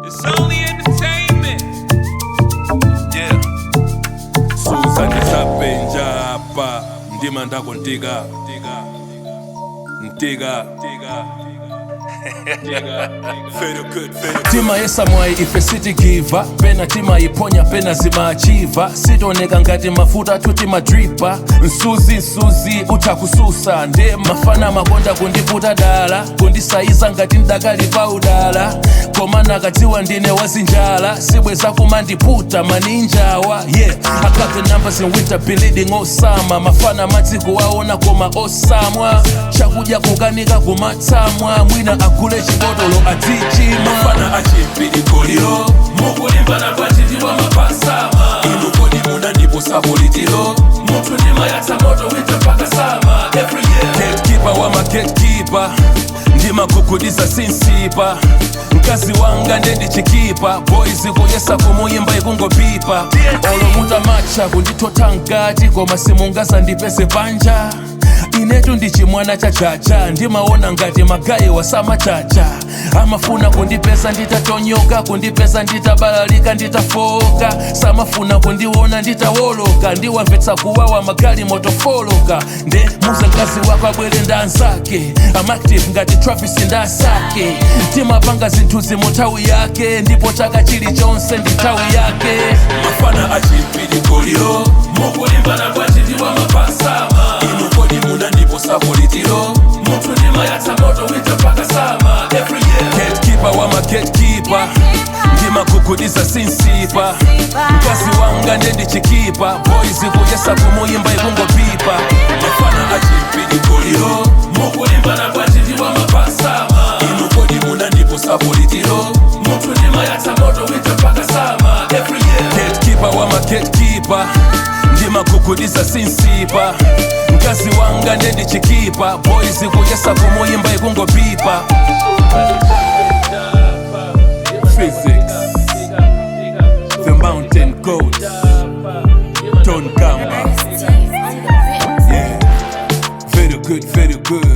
It's only entertainment. yeah suza ndisapenja hapa ndima ndako ntika ntika tima yesamwayi ife sitigiva pena timayiponya pena zimachiva sitoneka ngati mafuta tuti madripa msuzi msuzi utha kususa nde mafana makonda kundiputa dala kundisayiza ngati ndakalipa udala koma nakadziwa ndine wazinjala sibweza kumandiputa maninjawa yeah I got the numbers in winter bleeding osama mafana madziko aona koma osamwa chakudya kukanika kumatsamwa mwina agule chibotolo adzichima mafana achipilikoliro mukulimbana kwachitiwa mapasama inu kodi muna ndipo sapolitiro munthu ndimayatsa moto winter mpaka sama every year gatekeeper wa magatekeeper ndimagugudiza sinsipa mkazi wanga ndendichikipa boys kuyesa kumuyimba ikungopipa olomuta macha kundithotha mkati koma simungaza ndipeze panja inetu ndichimwana chachacha ndimaona ngati magayi wasamachacha amafuna kundipesa nditatonyoka kundipesa nditabalalika nditafoka samafuna kundiona nditawoloka ndiwamvetsa kuwawa magali motofoloka nde muze mkazi wako abwere ndanzake amactive ngati travis ndasake timapanga zinthu zimu nthawi yake ndipo chaka chilichonse ndi nthawi yake mafana achimpilikoliro mukulimbana kwachitiwa mapasama inu kodi muna ndipo sapolitiro munthu ndimayatsa moto winter mpaka sama every year gatekeeper wa magatekeeper ndimagugudiza sinsipa mkazi wanga ndendichikipa boys kuyesa kumuyimba ikungopipa mafana achimpilikoliro mukulimbana kwachitiwa mapasama inu kodi muna ndipo sapolitiro munthu ndimayatsa moto winter mpaka sama every year gatekeeper wa magatekeeper ndimagugudiza sinsipa mkazi wanga ndendichikipa boys kuyesa kumuyimba ikungopipa physics the mountain goat don gamba yeah very good very good